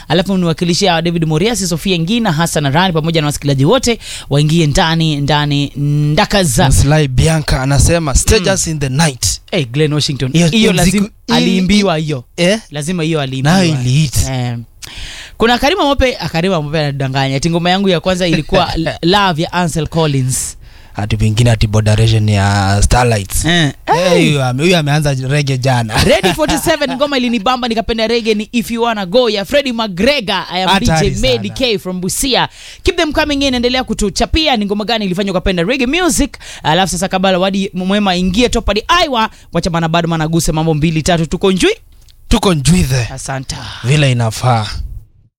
alafu niwakilishia David Moriasi, Sofia Ngina, Hassan Rani pamoja na wasikilizaji wote waingie ndani ndani ndakaza. Sly Bianca anasema stages in the night Hey, Glenn Washington, Hiyo- hiyo hiyo lazima mziku- aliimbiwa hiyo eh? lazima hiyo aliimbiwa. nayo iliit Eh, kuna Karima Mope, ah, Karima Mope anadanganya. Ati ngoma yangu ya kwanza ilikuwa L- Love ya Ansel Collins. hati pengine ati bodaration ya Starlights Eh. Eh, huyu ame- huyu ameanza rege jana Ready 47 ngoma ilinibamba nikapenda rege ni If You Wanna Go ya Freddie McGregor. I am Hatari DJ Medi sana. K from Busia. Keep them coming in, endelea kutuchapia ni ngoma gani ilifanywa ukapenda reggae music. Alafu sasa kabla wadi mwema ingie top hadi Aiwa, wacha bana bado managuse mambo mbili tatu tuko njui. tuko njwithe Asante. vile inafaa